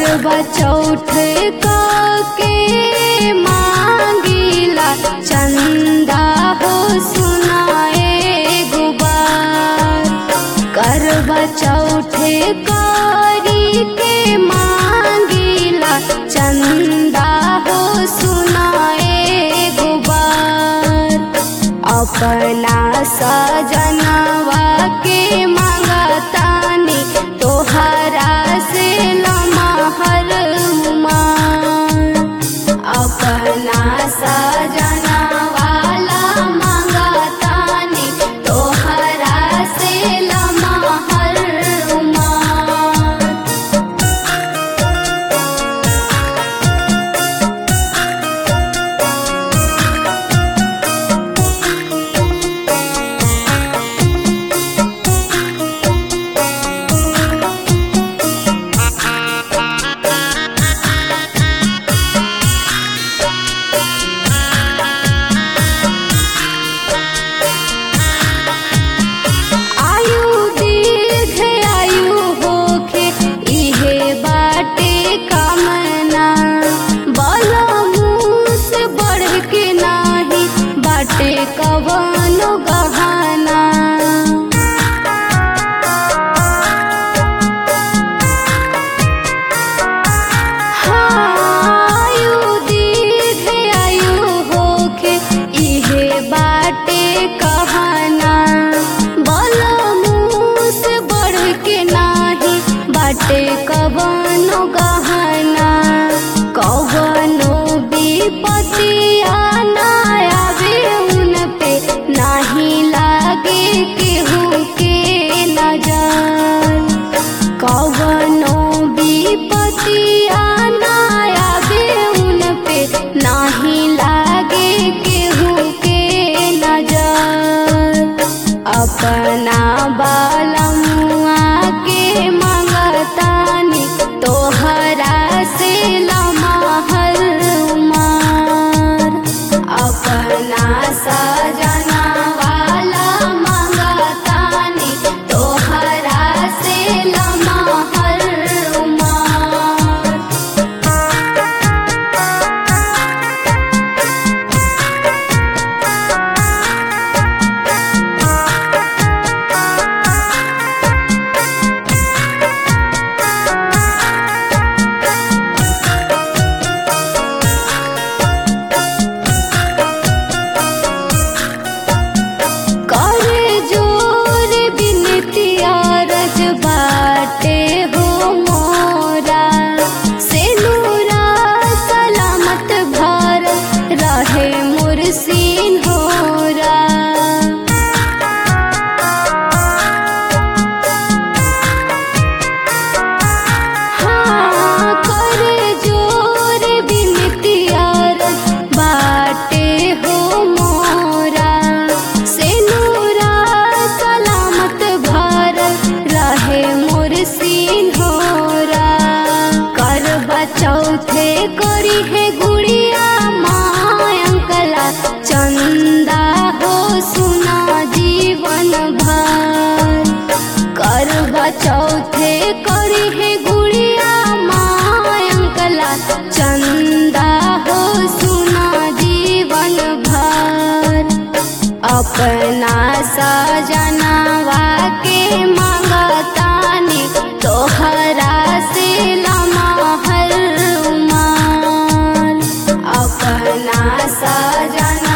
करवा चौथ के मांगीला चंदा हो सुनाए गुबार करवा चौथ करी के मांगीला चंदा हो सुनाए गुबार अपना सजनवा के मांगतानी तोहरा से लमहर उमार अपना सजनवाला मांगतानी तोहरा से लमहर उमार आयु दीर्घ आयु होखे इहे बाटे कामना बल मुँह से बढ़ के नाही बाटे कवनो गहना आयु दीर्घ आयु होखे इहे बाटे कहना बल मुँह से बढ़ के नाही बाटे कवनो गहना कवनो विपतिया ना आवे उन पे नाही लागे केहू के नजर कवनो विपतिया ना आवे उन पे नाही लागे केहू के नजर अपना बालमुआ के मंगतानी तोहरा से लमहर उमार अपना सजना वाला मंगतानी तोहरा से लमहर उमार करे जोर बिनतिया रज बाटे हो मोरा से नूरा सलामत भर रहे मुर्सिन होरा हाँ करे जोर बिनतिया रज बाटे हो मोरा से नूरा सलामत भर रहे मुर्सिन होरा करवा चौथे करी है गुड़िया मायंकला चंदा हो सुना जीवन भर करवा चौथे करी है गुड़िया मायंकला चंदा हो सुना जीवन भर अपना सजनवा के मंगतानी तोहरा से लमहर उमार अपना सजना